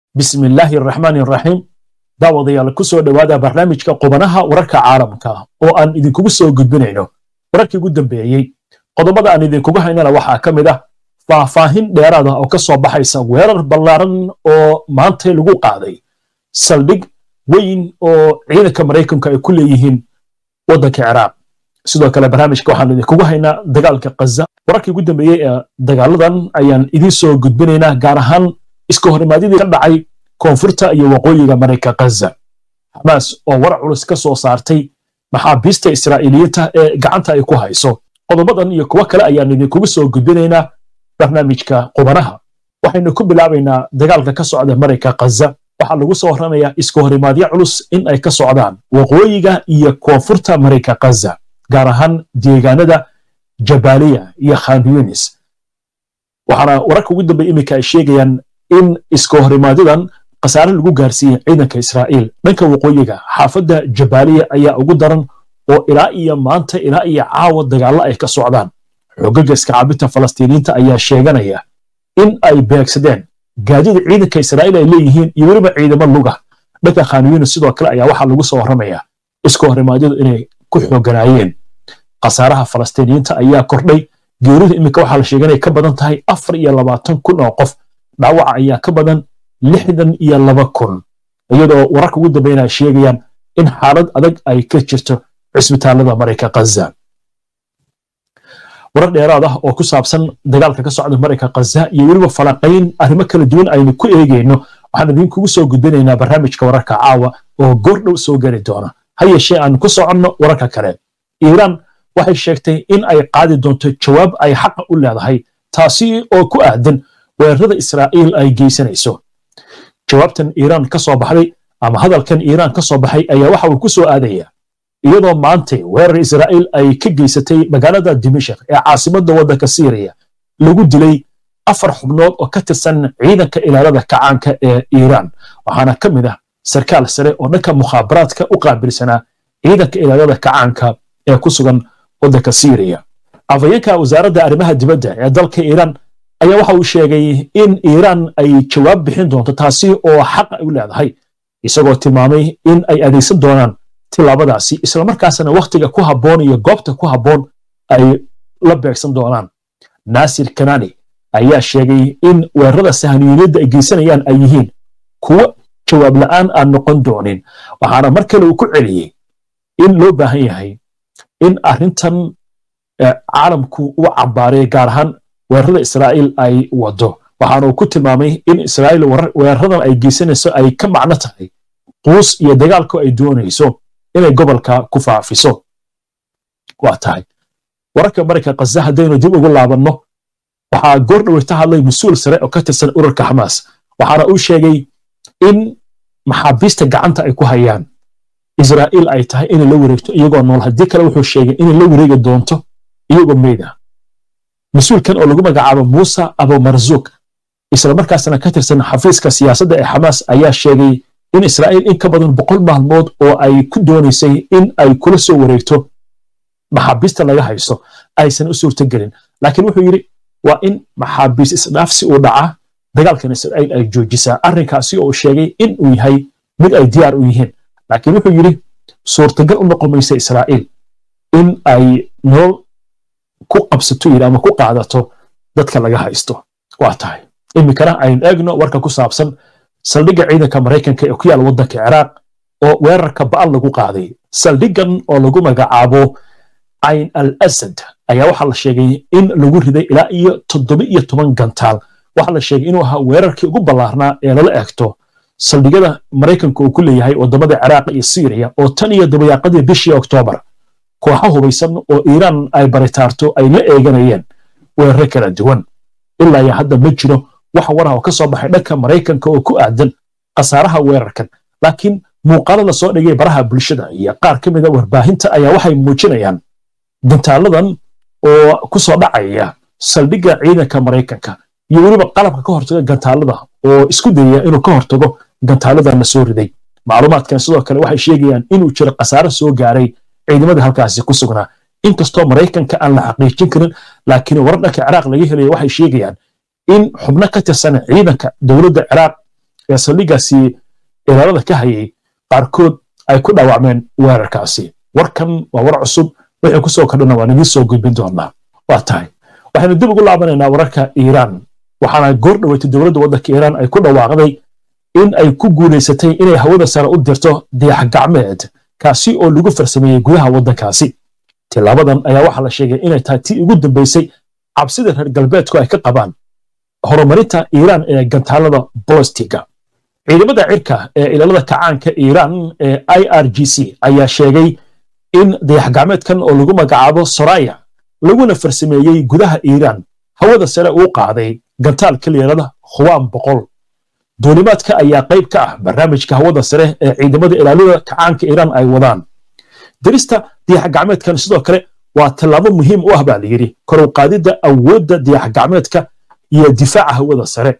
bismi illaahi araxmaani araxiim daawadayaal ku soo dhowaada barnaamijka qubanaha wararka caalamka oo aan idinkugu soo gudbinayno wararkii ugu dambeeyey qodobada aan idinkugu haynana waxaa ka mid ah faahfaahin dheeraada oo ka soo baxaysa weerar ballaaran oo maantay lagu qaaday saldhig weyn oo ciidanka maraykanka ay ku leeyihiin waddanka ciraaq sidoo kale barnaamijka waxaan idinkugu haynaa dagaalka kaza wararkii ugu dambeeyey ee dagaaladan ayaan idiin soo gudbinaynaa gaar ahaan iska horimaadidii ka dhacay koonfurta iyo waqooyiga marayka kaza xamaas oo war culus ka soo saartay maxaabiista israa'iiliyiinta ee gacanta ay ku hayso qodobadan iyo kuwo kale ayaan idinkugu soo gudbinaynaa barnaamijka qubanaha waxaynu ku bilaabaynaa dagaalka ka socda marayka kaza waxaa lagu soo warramayaa iska horimaadyo culus in ay ka socdaan waqooyiga iyo koonfurta marayka kaza gaar ahaan deegaanada jabaaliya iyo khan yunis waxaana wararka ugu dambeya iminka ay sheegayaan in iska horimaadyadaan khasaare lagu gaarsiiyey ciidanka israa'iil dhanka waqooyiga xaafadda jabaaliya ayaa ugu daran oo ilaa iyo maanta ilaa iyo caawa dagaallo ay ka socdaan xoogagga iskacabinta falastiiniyiinta ayaa sheeganaya in ay beegsadeen gaadida ciidanka israa'iil ay leeyihiin iyo weliba ciidamo luga dhanka khan yunis sidoo kale ayaa waxaa lagu soo warramayaa iska horimaadyadu inay ku xooganaayeen khasaaraha falastiiniyiinta ayaa kordhay geerida iminka waxaa la sheegay inay ka badan tahay afar iyo labaatan kun oo qof dhaawaca ayaa ka badan lixdan iyo laba kun iyadoo wararka ugu dambeyn ay sheegayaan in xaalad adag ay ka jirto cisbitaalada marayka kaza warar dheeraad ah oo ku saabsan dagaalka ka socda marayka kaza iyo weliba falanqayn arrimo kala duwan aynu ku eegayno waxaan idinkugu soo gudbinaynaa barnaamijka wararka caawa oo goor dhow soo geli doona ha yeeshee aan ku soconno wararka kale iiraan waxay sheegtay in ay qaadi doonto jawaab ay xaqa u leedahay taasi oo ku aadan weerarada israa'iil ay geysanayso jawaabtan iiraan ka soo baxday ama hadalkan iiraan ka soo baxay ayaa waxa uu ku soo aadaya iyadoo maantay weerar israa'iil ay ka geysatay magaalada dimashik ee caasimadda waddanka siiriya lagu dilay afar xubnood oo ka tirsan ciidanka ilaalada kacaanka ee iiraan waxaana ka mid ah sarkaal sare oo dhanka mukhaabaraadka u qaabilsanaa ciidanka ilaalada kacaanka ee ku sugan waddanka siiriya afhayeenka wasaaradda arrimaha dibadda ee dalka iiraan ayaa waxa uu sheegay in iiraan ay jawaab bixin doonto taasi oo xaq ay u leedahay isagoo tilmaamay in ay adeegsan doonaan tilaabadaasi islamarkaasna wakhtiga ku habboon iyo goobta ku habboon ay la beegsan doonaan naasir kanani ayaa sheegay in weerarada sahaniyiniyadda ay geysanayaan ay yihiin kuwo jawaab la'aan aan noqon doonin waxaana mar kale uu ku celiyey in loo baahan yahay in arrintan caalamku u cambaaray gaar ahaan weerarada israa'iil ay wado waxaana uu ku tilmaamay in israa'iil weeraradan ay geysanayso ay ka macno tahay quus iyo dagaalku ay doonayso inay gobolka ku faafiso waa tahay wararka marayka kaza haddaynu dib ugu laabanno waxaa goor dhoweyta hadlay mas-uul sare oo ka tirsan urarka xamaas waxaana uu sheegay in maxaabiista gacanta ay ku hayaan israa'iil ay tahay inay la wareegto iyagoo nool haddii kale wuxuu sheegay inay la wareegi doonto iyagoo meyda mas-uulkan oo lagu magacaabo muuse abumarzuuk islamarkaasna ka tirsan xafiiska siyaasadda ee xamaas ayaa sheegay in israa'iil in ka badan boqol maalmood oo ay ku doonaysay in ay kula soo wareegto maxaabiista laga haysto aysan u suurtogelin laakiin wuxuu yidhi waa in maxaabiis isdhaafsi uu dhaca dagaalkan israa'iil ay joojisaa arrinkaasi oo sheegay in uu yahay mid ay diyaar u yihiin laakiin wuxuu yidhi suurtagal u noqon maysa israa'iil in ay nolol ku qabsato yidhi ama ku qaadato dadka laga haysto waa tahay iminkana aynu eegno warka ku saabsan saldhigga ciidanka maraykanka ee ku yaala waddanka ciraaq oo weerarka ba'al lagu qaaday saldhiggan oo lagu magacaabo cayn al asad ayaa waxaa la sheegay in lagu riday ilaa iyo toddoba iyo toban gantaal waxaa la sheegay inuu ahaa weerarkii ugu ballaarnaa ee lala eegto saldhigyada maraykanka uu ku leeyahay waddamada ciraaq iyo siiriya oo tan iyo dabayaaqadii bishii oktoobar kooxo hubaysan oo iiraan ay baritaarto ay la eeganayeen weeraro kala duwan ilaa iyo hadda ma jiro wax waraha oo ka soo baxay dhanka maraykanka oo ku aadan khasaaraha weerarkan laakiin muuqaalo la soo dhigay baraha bulshada iyo qaar ka mida warbaahinta ayaa waxay muujinayaan gantaaladan oo ku soo dhacaya saldhigga ciidanka maraykanka iyo weliba qalabka ka hortaga gantaalada oo isku dayaya inuu ka hortago gantaaladan la soo riday macluumaadkan sidoo kale waxay sheegayaan inuu jiro khasaare soo gaaray ciidamada halkaasi ku sugnaa inkastoo maraykanka aan la xaqiijin karin laakiin warar dhanka ciraaq laga helaya waxay sheegayaan in xubno ka tirsan ciidanka dowladda ciraaq ee saldhiggaasi ilaalada ka hayay qaarkood ay ku dhaawacmeen weerarkaasi warkan waa war cusub wixii ku soo kordhana waan idiin soo gudbin doonaa waa tahay waxaynu dib ugu laabanaynaa wararka iiraan waxaana goor dhoweytay dowladda waddanka iiraan ay ku dhawaaqday in ay ku guulaysatay inay hawada sare u dirto dayax gacmeed kaasi oo lagu farsameeyey gudaha waddankaasi tilaabadan ayaa waxaa la sheegay inay tahay tii ugu dambaysay cabsida reer galbeedku ay ka qabaan horumarinta iiraan ee gantaalada bolostiga ciidamada cirka ee ilaalada kacaanka iiraan ee i r g c ayaa sheegay in dayax gacmeedkan oo lagu magacaabo soraya laguna farsameeyey gudaha iiraan hawada sare uu qaaday gantaal kaliyarada khuwaan boqol duulimaadka ayaa qayb ka ah barnaamijka hawada sare ee ciidamada ilaalada kacaanka iiraan ay wadaan dirista dayax gacmeedkan sidoo kale waa tallaabo muhiim u ah baa layidhi kor u qaadidda awoodda dayax gacmeedka iyo difaaca hawada sare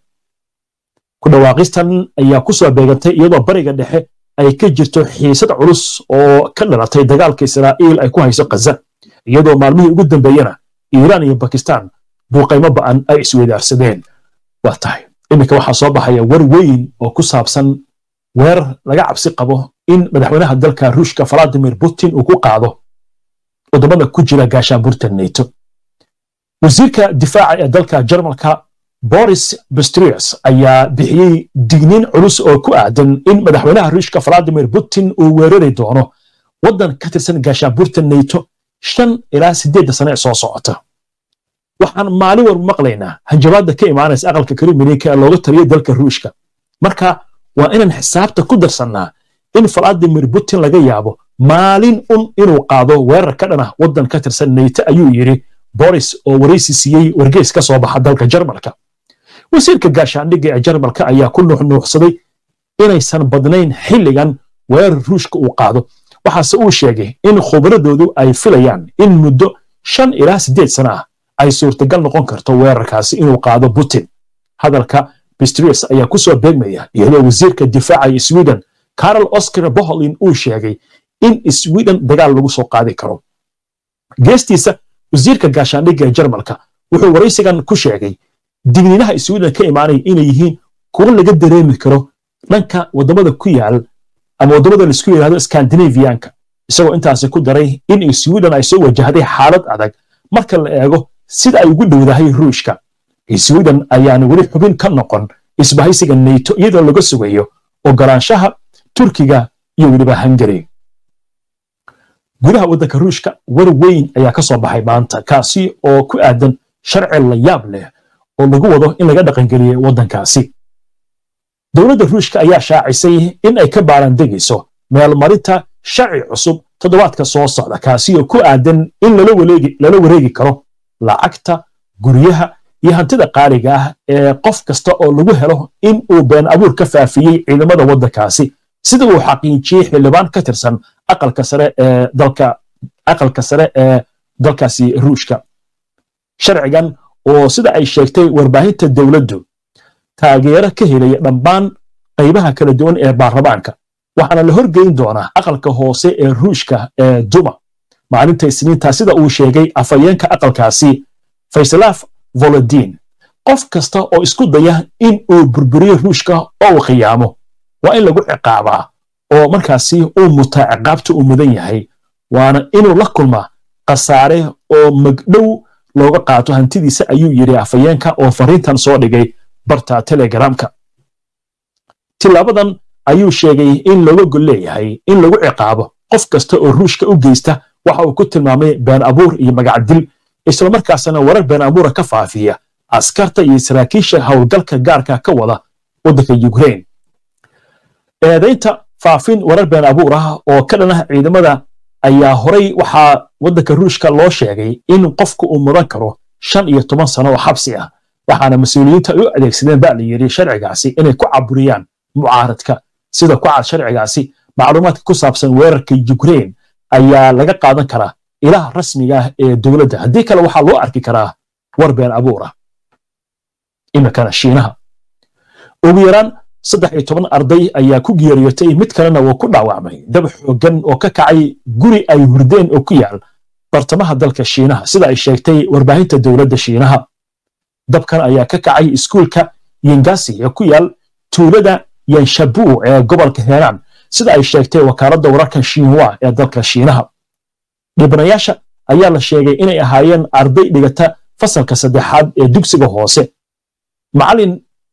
ku dhawaaqistan ayaa ku soo beegantay iyadoo bariga dhexe ay ka jirto xiisad culus oo ka dhalatay dagaalka israa'iil ay ku hayso khaza iyadoo maalmihii ugu dambeeyena iiraan iyo bakistan duuqaymo ba'an ay isweydaarsadeen waa tahay iminka waxaa soo baxaya war weyn oo ku saabsan weerar laga cabsi qabo in madaxweynaha dalka ruushka valadimir putin uu ku qaado waddamada ku jira gaashaanburta neto wasiirka difaaca ee dalka jarmalka boris bastrius ayaa bixiyey digniin culus oo ku aadan in madaxweynaha ruushka valadimir putin uu weerari doono waddan ka tirsan gaashaanburta neto shan ilaa siddeedda sane ee soo socota waxaan maalin walba maqlaynaa hanjabaadda ka imaanaysa aqalka kremlinka ee looga taliyay dalka ruushka marka waa inaan xisaabta ku darsannaa in valadimir putin laga yaabo maalin un inuu qaado weerar ka dhan ah waddan ka tirsan neyto ayuu yidhi boris oo waraysi siiyey wargeys ka soo baxa dalka jarmalka wasiirka gaashaandhigga ee jarmalka ayaa ku nuuxnuuxsaday inaysan badnayn xilligan weerar ruushka uu qaado waxaase uu sheegay in khubradoodu ay filayaan in muddo shan ilaa siddeed sana ah ay suurtagal noqon karto weerarkaasi inuu qaado putin hadalka bistrius ayaa ku soo beegmaya iyadoo wasiirka difaaca ee sweden carol oscar boholin uu sheegay in sweden dagaal lagu soo qaadi karo geestiisa wasiirka gaashaandhigga ee jarmalka wuxuu waraysigan ku sheegay digniinaha sweden ka imaanaya inay yihiin kuwo laga dareemi karo dhanka waddamada ku yaal ama waddamada laisku yidhahdo skandinaviyanka isagoo intaasi ku daray in sweden ay soo wajahday xaalad adag marka la eego sida ay ugu dhowdahay ruushka sweden ayaana weli xubin ka noqon isbahaysiga neto iyadoo laga sugayo ogolaanshaha turkiga iyo weliba hungary gudaha waddanka ruushka war weyn ayaa ka soo baxay maanta kaasi oo ku aadan sharci la yaab leh oo lagu wado in laga dhaqangeliyey waddankaasi dowladda ruushka ayaa shaacisay in ay ka baarandegayso meelmarinta sharci cusub toddobaadka soo socda kaasi oo ku aadan in lala wareegi karo lacagta guryaha iyo hantida qaaliga ah ee qof kasta oo lagu helo in uu been abuur ka faafiyey ciidamada waddankaasi sida uu xaqiijiyey xildhibaan ka tirsan aqalka sare ee dalka aqalka sare ee dalkaasi ruushka sharcigan oo sida ay sheegtay warbaahinta dowladdu taageero ka helaya dhammaan qaybaha kala duwan ee baarlamaanka waxaana la horgeyn doonaa aqalka hoose ee ruushka ee duma maalinta isniinta sida uu sheegay afhayeenka aqalkaasi faysalaf volodin qof kasta oo isku daya in uu burburiyo ruushka oo uu khiyaamo waa in lagu ciqaabaa oo markaasi uu mutaa ciqaabta uu mudan yahay waana inuu la kulmaa khasaare oo magdhow looga qaato hantidiisa ayuu yidhi afhayeenka oo fariintan soo dhigay barta telegramka tilaabadan ayuu sheegay in looga gol leeyahay in lagu ciqaabo qof kasta oo ruushka u geysta waxa uu ku tilmaamay been abuur iyo magacdil islamarkaasna warar been abuura ka faafiya askarta iyo saraakiisha howlgalka gaarka ka wada waddanka ukraine eedaynta faafin warar been abuur ah oo ka dhan ah ciidamada ayaa horay waxaa waddanka ruushka loo sheegay in qofku uu mudan karo shan iyo toban sano oo xabsi ah waxaana mas-uuliyiinta ay u adeegsadeen ba la yidhi sharcigaasi inay ku caburiyaan mucaaradka sida ku cad sharcigaasi macluumaadka ku saabsan weerarka ukraine ayaa laga qaadan karaa ilaha rasmiga ah ee dowladda haddii kale waxaa loo arki karaa war been abuur ah iminkana shiinaha ugu yaraan saddex iyo toban arday ayaa ku geeriyootay mid kalena wuu ku dhaawacmay dab xooggan oo ka kacay guri ay hurdeen oo ku yaal bartamaha dalka shiinaha sida ay sheegtay warbaahinta dowladda shiinaha dabkan ayaa ka kacay iskuulka yingasi ee ku yaal tuulada yanshabu ee gobolka henan sida ay sheegtay wakaaladda wararka shinwa ee dalka shiinaha dhibanayaasha ayaa la sheegay inay ahaayeen arday dhigata fasalka saddexaad ee dugsiga hoose macalin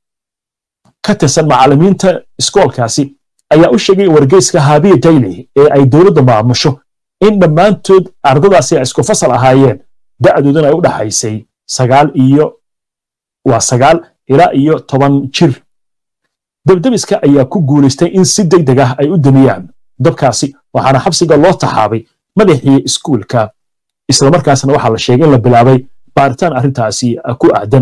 ka tirsan macallimiinta iskoolkaasi ayaa u sheegay wargeyska habiya daily ee ay dowladda maamusho in dhammaantood ardadaasi ay isku fasal ahaayeen da'dooduna ay u dhaxaysay sagaal iyo waa sagaal ilaa iyo toban jir debdebiska ayaa ku guulaystay in si deg deg ah ay u damiyaan dabkaasi waxaana xabsiga loo taxaabay madaxii iskuulka islamarkaasna waxaa la sheegay in la bilaabay baaritaan arrintaasi ku aadan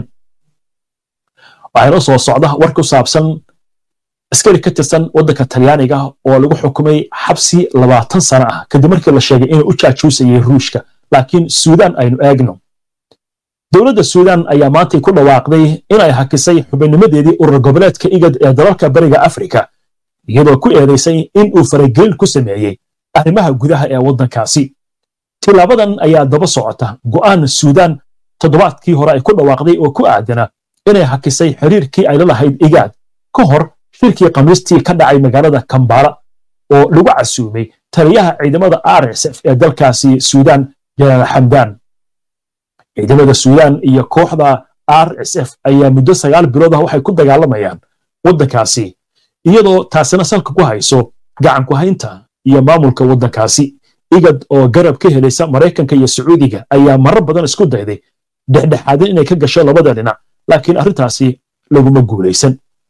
waxaana soo socda war ku saabsan askari ka tirsan waddanka talyaaniga oo lagu xukumay xabsi labaatan sano ah kadib markii la sheegay inuu u jaajuusayay ruushka laakiin suudaan aynu eegno dowladda suudaan ayaa maantay ku dhawaaqday inay hakisay xubinnimadeedii urur goboleedka igad ee dalalka bariga afrika iyadoo ku eedaysay in uu faragelin ku sameeyey arrimaha gudaha ee waddankaasi tilaabadan ayaa daba socota go'aan suudaan toddobaadkii hore ay ku dhawaaqday oo ku aadana inay hakisay xiriirkii ay la lahayd igaad ka hor shirkii khamiistii ka dhacay magaalada kambala oo lagu casuumay taliyaha ciidamada rsf ee dalkaasi suudaan janaal xamdaan ciidamada suudaan iyo kooxda rsf ayaa muddo sagaal bilood ah waxay ku dagaalamayaan waddankaasi iyadoo taasina salka ku hayso gacan ku haynta iyo maamulka waddankaasi igad oo garab ka helaysa maraykanka iyo sacuudiga ayaa marar badan isku dayday dhexdhexaadin inay ka gasho labada dhinac laakiin arrintaasi laguma guulaysan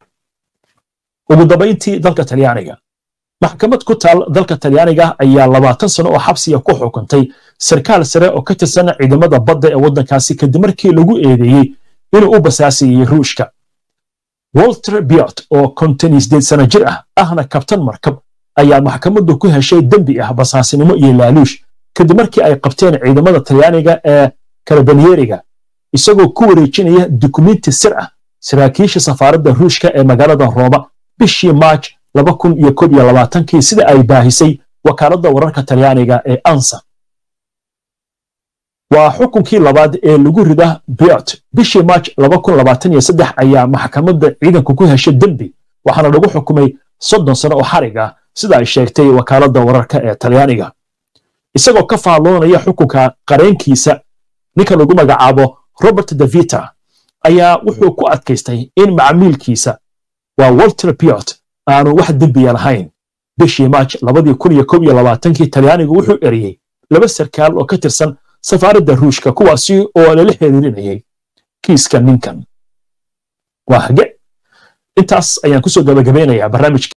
ugu dambayntii dalka talyaaniga maxkamad ku taal dalka talyaaniga ayaa labaatan sano oo xabsiga ku xukuntay sarkaal sare oo ka tirsan ciidamada badda ee waddankaasi kadib markii lagu eedeeyey inuu u basaasiyey ruushka walter biot oo konton sideed sano jir ah ahna kabtan markab ayaa maxkamaddu ku heshay dembi ah basaasinimo iyo laaluush kadib markii ay qabteen ciidamada talyaaniga ee karabanyeriga isagoo ku wareejinaya dukumenti sir ah saraakiisha safaaradda ruushka ee magaalada rooma bishii maaj laba kun iyo koob iyo labaatankii sida ay baahisay wakaaladda wararka talyaaniga ee ansa waa xukunkii labaad ee lagu rida biot bishii maaj laba kun labaatan iyo saddex ayaa maxkamadda ciidanku ku heshay dembi waxaana lagu xukumay soddon sano oo xarig ah sida ay sheegtay wakaaladda wararka ee talyaaniga isagoo ka faalloonaya xukunka qareenkiisa ninka lagu magacaabo robert davita ayaa wuxuu ku adkaystay in macmiilkiisa waa walter biot aanu wax dembiya lahayn bishii maaj labadii kun iyo koob iyo labaatankii talyaanigu wuxuu eriyey laba sarkaal oo ka tirsan safaaradda ruushka kuwaasi oo lala xiriirinayay kiiska ninkan waa hage intaas ayaan kusoo gabagabeynayaa barnaamijka